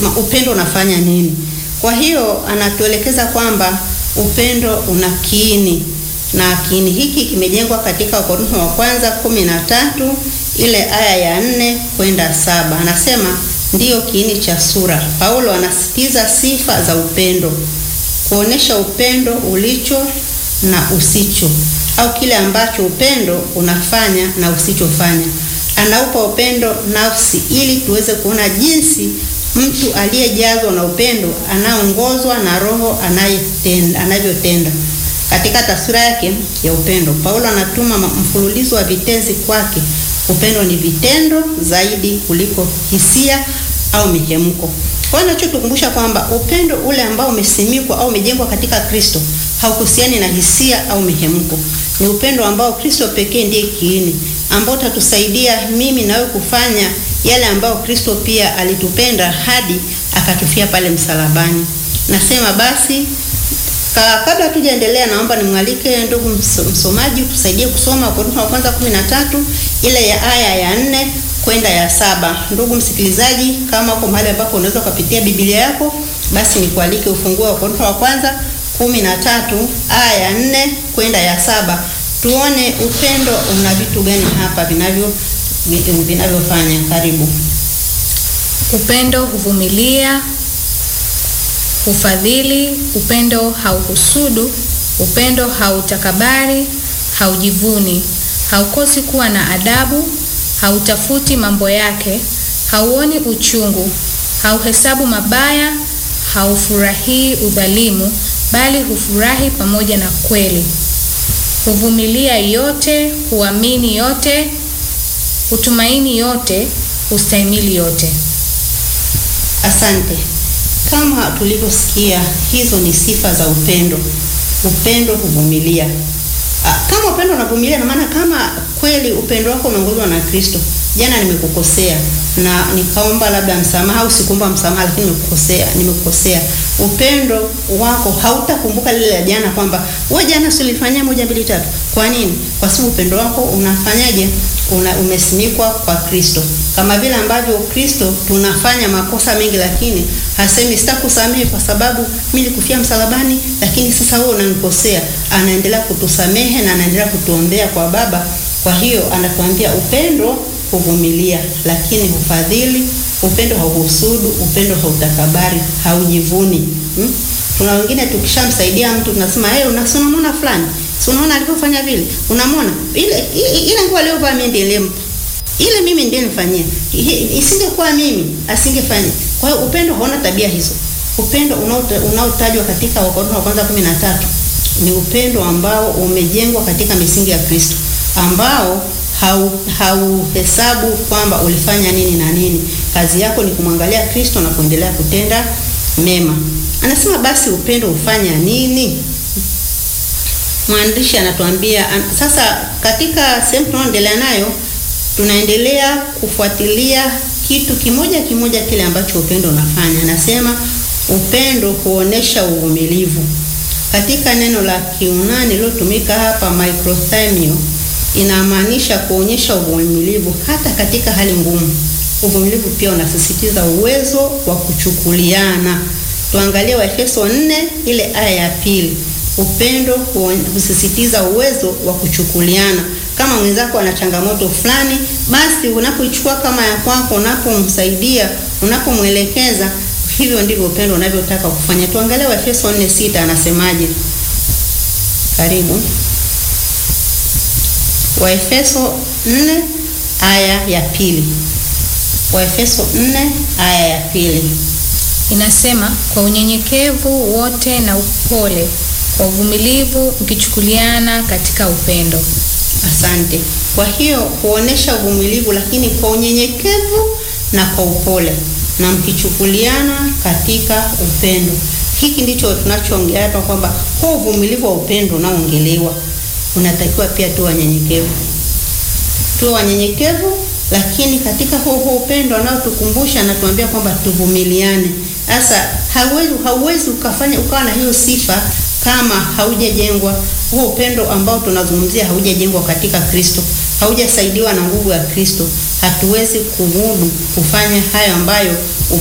upendo unafanya nini. Kwa hiyo anatuelekeza kwamba upendo una kiini na kiini hiki kimejengwa katika Wakorintho wa kwanza kumi na tatu ile aya ya nne kwenda saba. Anasema ndiyo kiini cha sura. Paulo anasisitiza sifa za upendo, kuonesha upendo ulicho na usicho, au kile ambacho upendo unafanya na usichofanya. Anaupa upendo nafsi ili tuweze kuona jinsi mtu aliyejazwa na upendo anaongozwa na Roho anayetenda anavyotenda. Katika taswira yake ya upendo, Paulo anatuma mfululizo wa vitenzi kwake. Upendo ni vitendo zaidi kuliko hisia au mihemko. Kwa hiyo nachotukumbusha kwamba upendo ule ambao umesimikwa au umejengwa katika Kristo hauhusiani na hisia au mihemko. Ni upendo ambao Kristo pekee ndiye kiini, ambao utatusaidia mimi nawe kufanya yale ambayo Kristo pia alitupenda hadi akatufia pale msalabani. Nasema basi Ka, kabla tujaendelea, naomba nimwalike ndugu msomaji tusaidie kusoma Wakorintho wa kwanza 13 ile ya aya ya nne kwenda ya saba. Ndugu msikilizaji, kama uko mahali ambapo unaweza ukapitia Biblia yako, basi nikualike ufungue Wakorintho wa kwanza 13 aya ya nne kwenda ya saba, tuone upendo una vitu gani hapa vinavyo vinavyofanya. Karibu. Upendo huvumilia, hufadhili, upendo hauhusudu, upendo hautakabari, haujivuni, haukosi kuwa na adabu, hautafuti mambo yake, hauoni uchungu, hauhesabu mabaya, haufurahii udhalimu, bali hufurahi pamoja na kweli, huvumilia yote, huamini yote, hutumaini yote, hustahimili yote. Asante. Kama tulivyosikia, hizo ni sifa za upendo. Upendo huvumilia. Kama upendo unavumilia, na maana kama kweli upendo wako umeongozwa na Kristo. Jana nimekukosea na nikaomba labda msamaha, au sikuomba msamaha, lakini nimekukosea, nimekukosea. Upendo wako hautakumbuka lile la jana, kwamba wewe jana usilifanyia moja mbili tatu. Kwa nini? Kwa sababu upendo wako unafanyaje? Una, umesimikwa kwa Kristo. Kama vile ambavyo Kristo tunafanya makosa mengi, lakini hasemi sitakusamehe kwa sababu mimi nilikufia msalabani, lakini sasa wewe unanikosea. Anaendelea kutusamehe na anaendelea kutuombea kwa Baba. Kwa hiyo anatuambia upendo huvumilia, lakini hufadhili. Upendo hauhusudu, upendo hautakabari, haujivuni. Hmm? Tuna wengine tukishamsaidia mtu tunasema hey, unasonamona fulani Si unaona alivyofanya vile? Unamwona? Ile ile nguo aliyovaa mimi ndiye nilimpa. Ile mimi ndiye nifanyia. Isingekuwa mimi, asingefanya. Kwa hiyo upendo hauna tabia hizo. Upendo unaotajwa katika Wakorintho wa kwanza 13 ni upendo ambao umejengwa katika misingi ya Kristo, ambao hauhesabu hau kwamba ulifanya nini na nini. Kazi yako ni kumwangalia Kristo na kuendelea kutenda mema. Anasema basi upendo hufanya nini? Mwandishi anatuambia an, sasa katika sehemu tunayoendelea nayo, tunaendelea kufuatilia kitu kimoja kimoja kile ambacho upendo unafanya. Anasema upendo huonesha uvumilivu. Katika neno la Kiunani lilotumika hapa microthymio, inamaanisha kuonyesha uvumilivu hata katika hali ngumu. Uvumilivu pia unasisitiza uwezo wa kuchukuliana. Tuangalie Waefeso 4 ile aya ya pili. Upendo husisitiza uwezo wa kuchukuliana. Kama mwenzako ana changamoto fulani, basi unapoichukua kama ya kwako, unapomsaidia, unapomwelekeza, hivyo ndivyo upendo unavyotaka kufanya. Tuangalie Waefeso 4:6 anasemaje? Karibu. Waefeso 4 aya ya pili. Waefeso 4 aya ya pili inasema, kwa unyenyekevu wote na upole kwa uvumilivu mkichukuliana katika upendo. Asante. Kwa hiyo huonesha uvumilivu, lakini kwa unyenyekevu na kwa upole, na mkichukuliana katika upendo. Hiki ndicho tunachoongea hapa, kwamba kwa uvumilivu wa upendo unaoongelewa, unatakiwa pia tuwe wanyenyekevu, tuwe wanyenyekevu, lakini katika huo huo upendo anaotukumbusha, anatuambia kwamba tuvumiliane. Sasa hauwezi hauwezi ukafanya ukawa na hiyo sifa kama haujajengwa huo upendo ambao tunazungumzia, haujajengwa katika Kristo, haujasaidiwa na nguvu ya Kristo, hatuwezi kumudu kufanya hayo ambayo